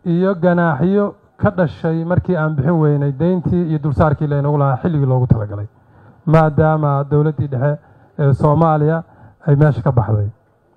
iyo ganaaxyo ka dhashay markii aan bixin weynay deyntii iyo dulsaarkii laynagu lahaa xilligii loogu talagalay maadaama dowladdii dhexe ee soomaaliya ay meesha ka baxday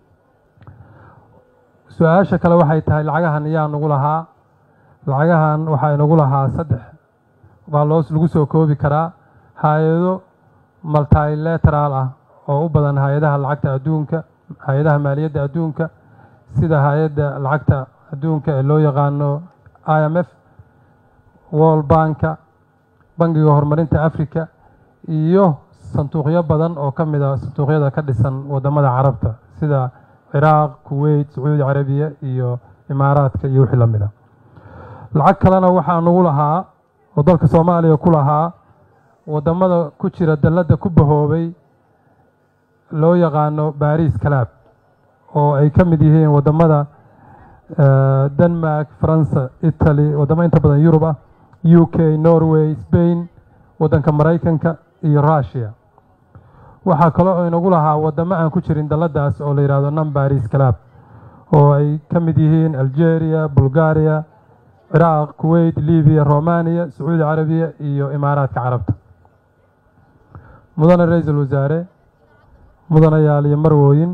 su-aasha kale waxay tahay lacagahan yaa nagu lahaa lacagahan waxaa inagu lahaa saddex baa loos lagu soo koobi karaa hay-ado multilateral ah oo u badan hay-adaha lacagta adduunka hay-adaha maaliyadda adduunka sida hay-adda lacagta adduunka ee loo yaqaano i m f world banka bangiga horumarinta africa iyo sanduuqyo badan oo ka mid a sanduuqyada ka dhisan wadamada carabta sida ciraaq kuweyt sacuudi carabiya iyo imaaraadka iyo wixii la mid a lacag kalena waxaa nagu lahaa oo dalka soomaaliya ku lahaa wadamada ku jira dalladda ku bahoobay loo yaqaano baris calab oo ay ka mid yihiin wadamada denmark faransa italy wadamo inta badan yurub ah u k norway spain waddanka maraykanka iyo russia waxaa kale oo inagu lahaa wadamo aan ku jirin dalladdaas oo la yidhahdo non baris calab oo ay ka mid yihiin algeria bulgaria ciraaq kuweyt libiya romaniya sacuudi carabiya iyo imaaraadka carabta mudane ra-iisul wasaare mudanayaal iyo marwooyin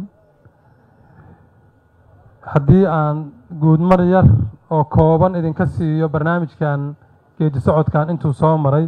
haddii aan guudmar yar oo kooban idinka siiyo barnaamijkan geedi socodkan intuu soo maray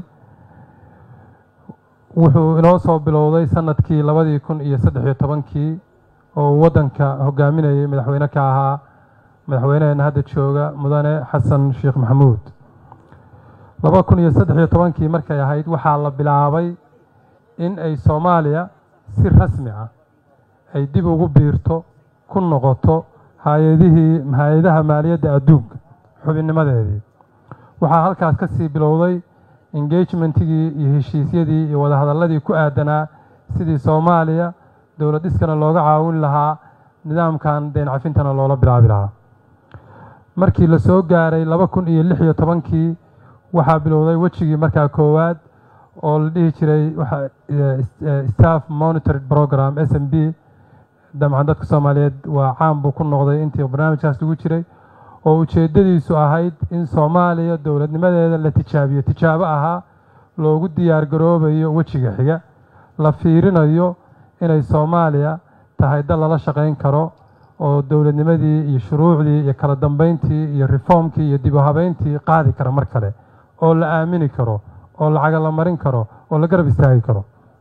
wuxuu inoo soo bilowday sanadkii labadii kun iyo saddex iyo tobankii oo uu waddanka hogaaminayay madaxweyne ka ahaa madaxweyneheena hadda jooga mudane xasan sheekh maxamuud laba kun iyo saddex iyo tobankii markay ahayd waxaa la bilaabay in ay soomaaliya si rasmi ah ay dib ugu biirto ku noqoto hay-adihii hay-adaha maaliyadda adduunka xubinnimadeedii waxaa halkaas ka sii bilowday engagementigii iyo heshiisyadii iyo wadahadalladii ku aadanaa sidii soomaaliya dowlad dhiskana looga caawin lahaa nidaamkan deyn cafintana loola bilaabi lahaa markii la soo gaaray laba kun iyo lix iyo tobankii waxaa bilowday wejigii markaa koowaad oo la dhihi jiray staff monitored program s m b dabcan dadka soomaaliyeed waa caan buu ku noqday intii barnaamijkaas lagu jiray oo ujeeddadiisu ahayd in soomaaliya dowladnimadeeda la tijaabiyo tijaabo ahaa loogu diyaar garoobayo wejiga xiga la fiirinayo inay soomaaliya tahay dal lala shaqayn karo oo dowladnimadii iyo shuruucdii iyo kala dambeyntii iyo reformkii iyo dib u habeyntii qaadi kara mar kale oo la aamini karo oo lacaga la marin karo oo la garab istaagi karo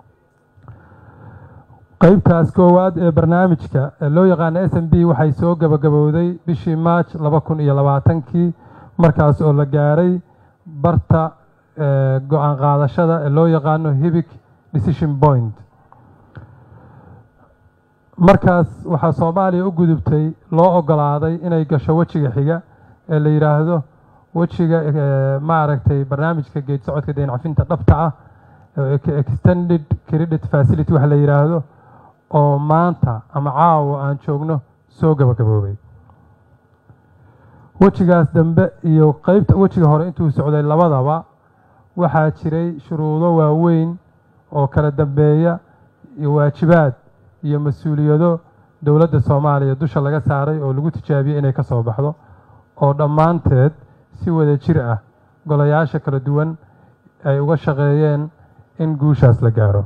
qeybtaas koowaad ee barnaamijka ee loo yaqaano s m b waxay soo gabagabowday bishii march laba kun iyo labaatankii markaas oo la gaaray barta go-aan qaadashada ee loo yaqaano hibic decision point markaas waxaa soomaaliya u gudubtay loo ogolaaday inay gasho wejiga xiga ee la yidhaahdo wejiga maaragtay barnaamijka geed socodka deyn cafinta dhabta ah extended credit facility waxa la yidhaahdo oo maanta ama caawa aan joogno soo gabagaboobay wejigaas dambe iyo qeybta wejiga hore intuu socday labadaba waxaa jiray shuruudo waaweyn oo kala dambeeya iyo waajibaad iyo mas-uuliyado dowladda soomaaliya dusha laga saaray oo lagu tijaabiyey inay ka soo baxdo oo dhammaanteed si wada jir ah golayaasha kala duwan ay uga shaqeeyeen in guushaas la gaaro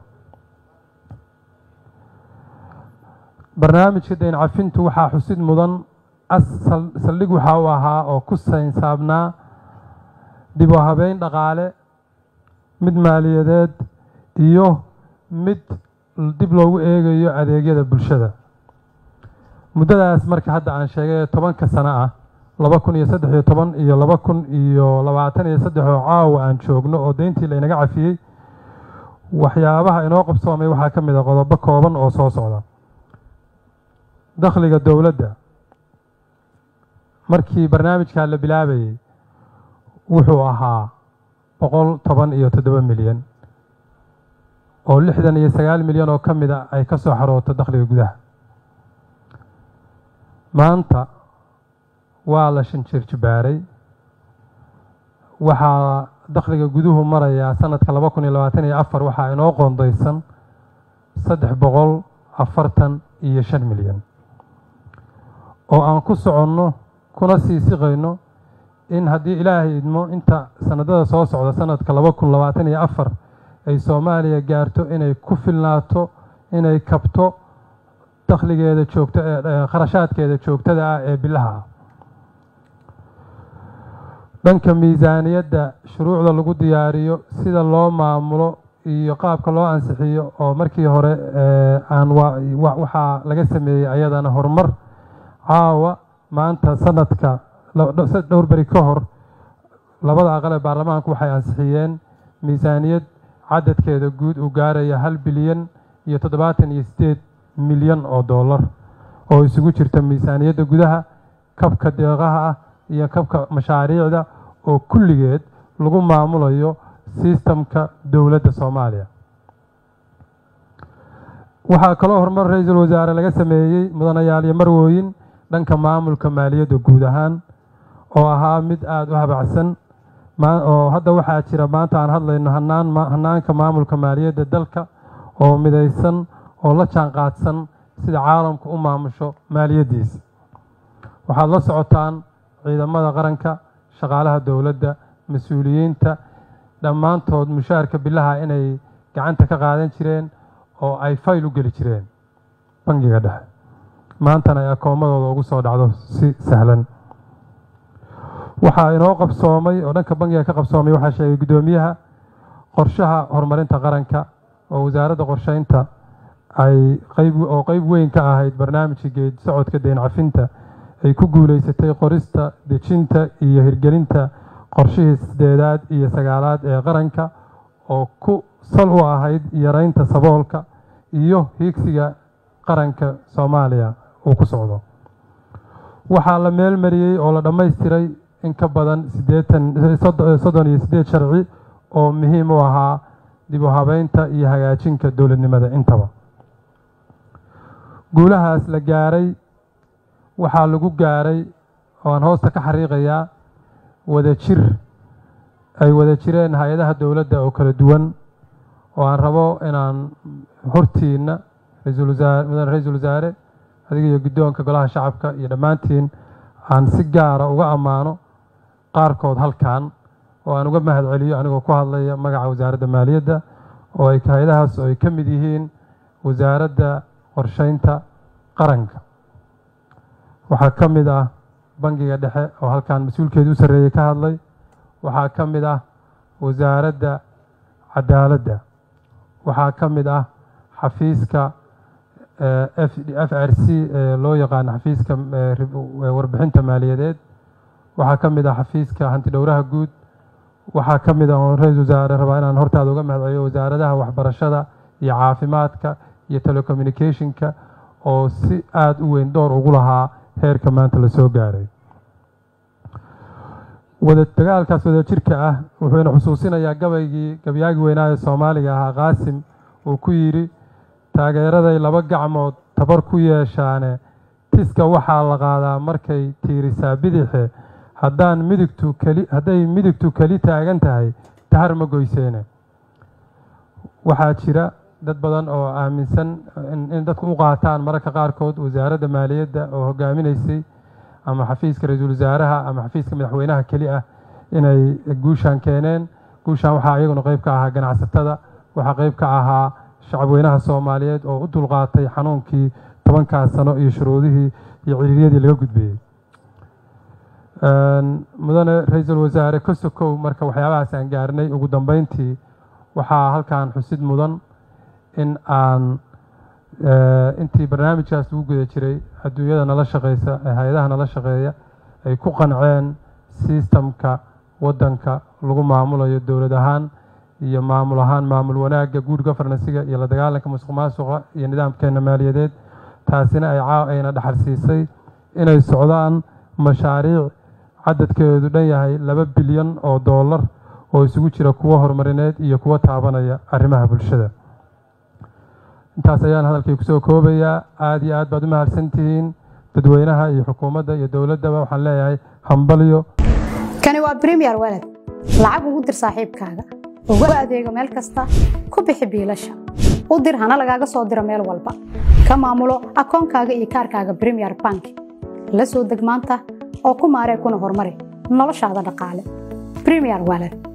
barnaamijka deyn cafintu waxaa xusid mudan saldhig waxa uu ahaa oo ku saynsaabnaa dib u habeyn dhaqaale mid maaliyadeed iyo mid dib loogu eegayo adeegyada bulshada muddadaas marka hadda aan sheegay tobanka sano ah laba kun iyo saddex iyo toban iyo laba kun iyo labaatan iyo saddex oo caawa aan joogno oo deyntii laynaga cafiyey waxyaabaha inoo qabsoomay waxaa ka mid a qodobo kooban oo soo socda dakhliga dowladda markii barnaamijkaa la bilaabayey wuxuu ahaa boqol toban iyo toddoba milyan oo lixdan iyo sagaal milyan oo ka mid a ay ka soo xarooto dakhliga gudaha maanta waa la shanjirjibaaray waxaa dakhliga guduhu marayaa sanadka laba kun iyo labaatan iyo afar waxaa inoo qoondaysan saddex boqol afartan iyo shan milyan oo aan ku soconno kuna sii siqayno in haddii ilaahay idmo inta sanadada soo socda sanadka laba kun labaatan iyo afar ay soomaaliya gaarto inay ku filnaato inay kabto dakhligeeda joogto ee kharashaadkeeda joogtada ah ee bilaha ah dhanka miisaaniyadda shuruucda lagu diyaariyo sida loo maamulo iyo qaabka loo ansixiyo oo markii hore aan waxaa laga sameeyey ayadana horumar caawa maanta sanadka dhowr beri ka hor labada aqal ee baarlamaanku waxay ansixiyeen miisaaniyad cadadkeeda guud uu gaaraya hal bilyan iyo toddobaatan iyo siddeed milyan oo dollar oo isugu jirta miisaaniyadda gudaha kabka deeqaha ah iyo kabka mashaariicda oo kulligeed lagu maamulayo sistamka dowladda soomaaliya waxaa kaloo horumar ra-iisul wasaare laga sameeyey mudanayaal iyo marwooyin dhanka maamulka maaliyadda guud ahaan oo ahaa mid aada u habacsan oo hadda waxaa jira maanta aan hadlayno hanaan hanaanka maamulka maaliyadda dalka oo midaysan oo la jaan qaadsan sida caalamku u maamusho maaliyaddiisa waxaad la socotaan ciidamada qaranka shaqaalaha dowladda mas-uuliyiinta dhammaantood mushaarka bilaha inay gacanta ka qaadan jireen oo ay fayl u geli jireen bangiga dhexe maantana ay akoomadooda ugu soo dhacdo si sahlan waxaa inoo qabsoomay oo dhanka bangiga ka qabsoomay waxaa sheegay guddoomiyaha qorshaha horumarinta qaranka oo wasaaradda qorsheynta ay qayb oo qeyb weyn ka ahayd barnaamijka geed socodka deyn cafinta ay ku guuleysatay qorista dejinta iyo hirgelinta qorshihii sideedaad iyo sagaalaad ee qaranka oo ku sal u ahayd yareynta saboolka iyo hiigsiga qaranka soomaaliya uu ku socdo waxaa la meel mariyey oo la dhammaystiray in ka badan siddeetan soddon iyo siddeed sharci oo muhiim u ahaa dib u habeynta iyo hagaajinka dowladnimada intaba guulahaas la gaaray waxaa lagu gaaray oo aan hoosta ka xariiqayaa wada jir ay wada jireen hay-adaha dowladda oo kala duwan oo aan rabo inaan hortiinna ra-iisul wasaare mudane ra-iisul wasaare adiga iyo guddoonka golaha shacabka iyo dhammaantiin aan si gaara uga ammaano qaarkood halkan oo aan uga mahad celiyo anigoo ku hadlaya magaca wasaaradda maaliyadda oo ay hay-adahaas oo ay ka mid yihiin wasaaradda qorsheynta qaranka waxaa ka mid ah bangiga dhexe oo halkan mas-uulkeeda u sarreeyey ka hadlay waxaa ka mid ah wasaaradda cadaaladda waxaa ka mid ah xafiiska f r c ee loo yaqaano xafiiska warbixinta maaliyadeed waxaa ka mid ah xafiiska hanti dhowraha guud waxaa ka mid ah oo ra-isul wasaare rabaa inaan hortaada uga mahad celiyo wasaaradaha waxbarashada iyo caafimaadka iyo telecommunicationka oo si aada u weyn door ugu lahaa heerka maanta la soo gaaray wada dagaalkaas wada jirka ah wuxuuna xusuusinayaa gabaygii gabyaagi weynaa ee soomaaliga ahaa qaasim uu ku yidhi taageeraday laba gacmood tabar ku yeeshaane tiska waxaa la qaadaa markay tiirisaa bidixe haddaan midigtu keli hadday midigtu keli taagan tahay tahar ma goyseene waxaa jira dad badan oo aaminsan in dadku u qaataan mararka qaarkood wasaaradda maaliyadda oo hogaaminaysay ama xafiiska ra-iisul wasaaraha ama xafiiska madaxweynaha keli ah inay guushaan keeneen guushaan waxaa iyaguna qeyb ka ahaa ganacsatada waxaa qeyb ka ahaa shacabweynaha soomaaliyeed oo u dulqaatay xanuunkii tobankaas sano iyo shuruudihii iyo ciriiryadii laga gudbeeyey mudane ra-iisul wasaare ka sokow marka waxyaabahaas aan gaarnay ugu dambeyntii waxaa halkan xusid mudan in aan intii barnaamijkaas lagu guda jiray adduunyada nala shaqeysa ee hay-adaha nala shaqeeya ay ku qanceen sistamka waddanka lagu maamulayo dowlad ahaan iyo maamul ahaan maamul wanaagga good governansiga iyo la dagaalanka musuq maasuqa iyo nidaamkeena maaliyadeed taasina ay ayna dhaxal siisay inay socdaan mashaariic cadadkeedu dhan yahay laba bilyan oo dollar oo isugu jira kuwo horumarineed iyo kuwo taabanaya arrimaha bulshada intaas ayaan hadalkay kusoo koobayaa aada iyo aad baad u mahadsan tihiin dadweynaha iyo xukuumadda iyo dowladdaba waxaan leeyahay hambalyo kani waa bremiyer walad lacag ugu dir saaxiibkaaga ugu adeego meel kasta ku bixi biilasha u dir hana lagaaga soo diro meel walba ka maamulo akoonkaaga iyo kaarkaaga bremiyer bank la soo deg maanta oo ku maaree kuna horumari noloshaada dhaqaale premier wallet